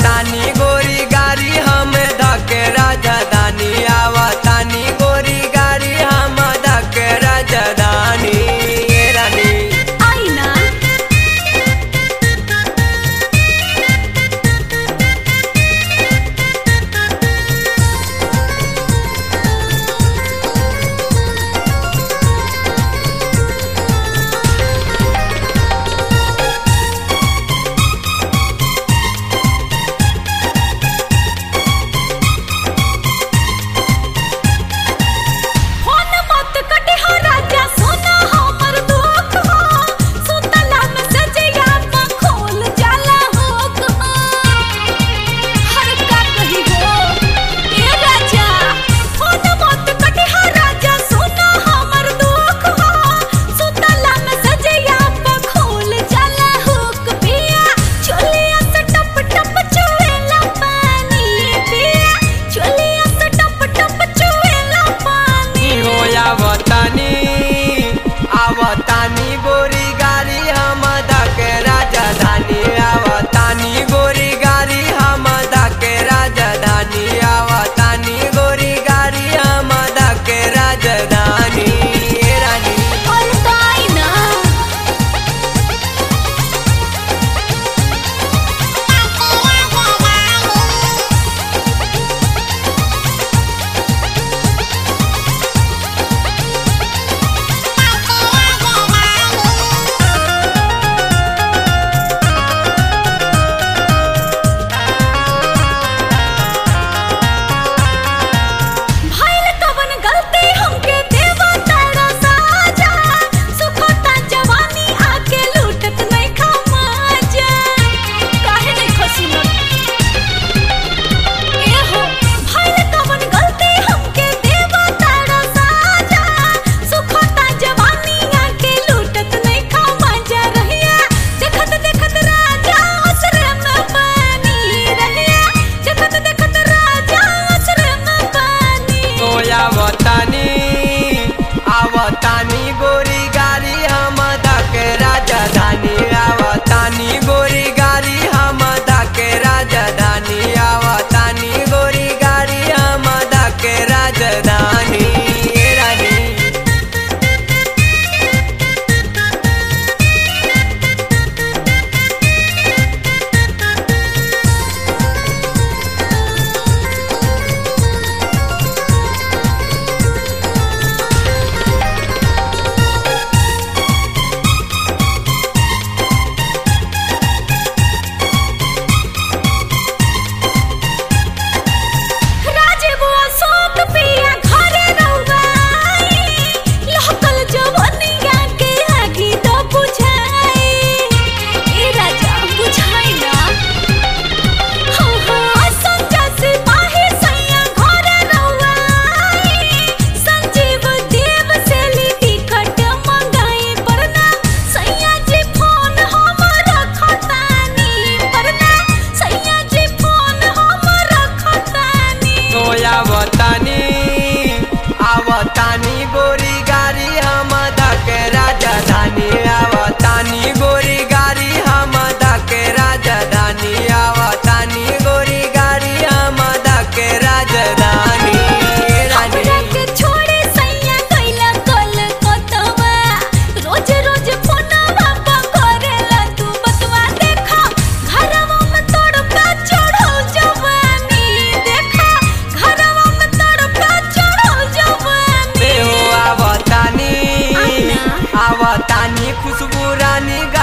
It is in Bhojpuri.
आवतानी गोरी गाड़ी हम धके राजधानी आवतानी गोरी गाड़ी हम धके राजधानी ए रानी आई ना फोन मत कटे हो राजा सोना हमर दुख हो सुतला में सजिया पर खोल जाला हो हर का कही हो ए राजा फोन मत कटे हो राजा सोना हमर दुख हो सुतला में सजिया पर खोल जाला हो पिया चोलिया से टप टप चुएला पानी पिया चोलिया से टप टप चुएला पानी हो आवतानी आवतानी गोरी गाड़ी हम धके राजधानी आवतानी गोरी गाड़ी हम धके राजधानी आवतानी गोरी गाड़ी हम धके राजधानी ए रानी और काई ना भइल कवन गलती हमके देवा तारा साजा सुखता जवानी आके लूटत नहीं खमाजा काहे नहीं खसुनत ए हो भइल कवन गलती हमके देवा तारा साजा सुखता जवानी आके लूटत नहीं खमाजा रहिया देखत देखत राजा असरे में पानी रहिया देखत देखत राजा असरे में पानी तो आवतानी आवतानी गोरी गाड़ी हम धके राजधानी आवतानी गोरी गाड़ी हम धके राजधानी आवतानी गोरी गाड़ी हम धके राजधानी ए रानी राजबुआ सोत पिया घरे रहुआई लहकल जवनिया के आगी तो बुझाई ए राजा बुझाई ना हो हो संजा से माही सैया घरे रहुआई संजीव देव से ली टिकट मंगाई परना सैया जी फोन हमर खतानी परना सैया जी फोन हमर खतानी तो आवतानी आवतानी गोरी गाड़ी हम धके राजधानी आवतानी गोरी गाड़ी हम धके राजधानी आवतानी गोरी गाड़ी हम धके राजधानी ए रानी हमरा के छोड़े सैया कइला कल कतवा रोज रोज फोनवा पर करेला तू बतवा देखा घरवा में तड़पा चढ़ो जवानी देखा घरवा में तड़पा चढ़ो जवानी बे हो आवतानी आना। आवतानी खुशबू रानी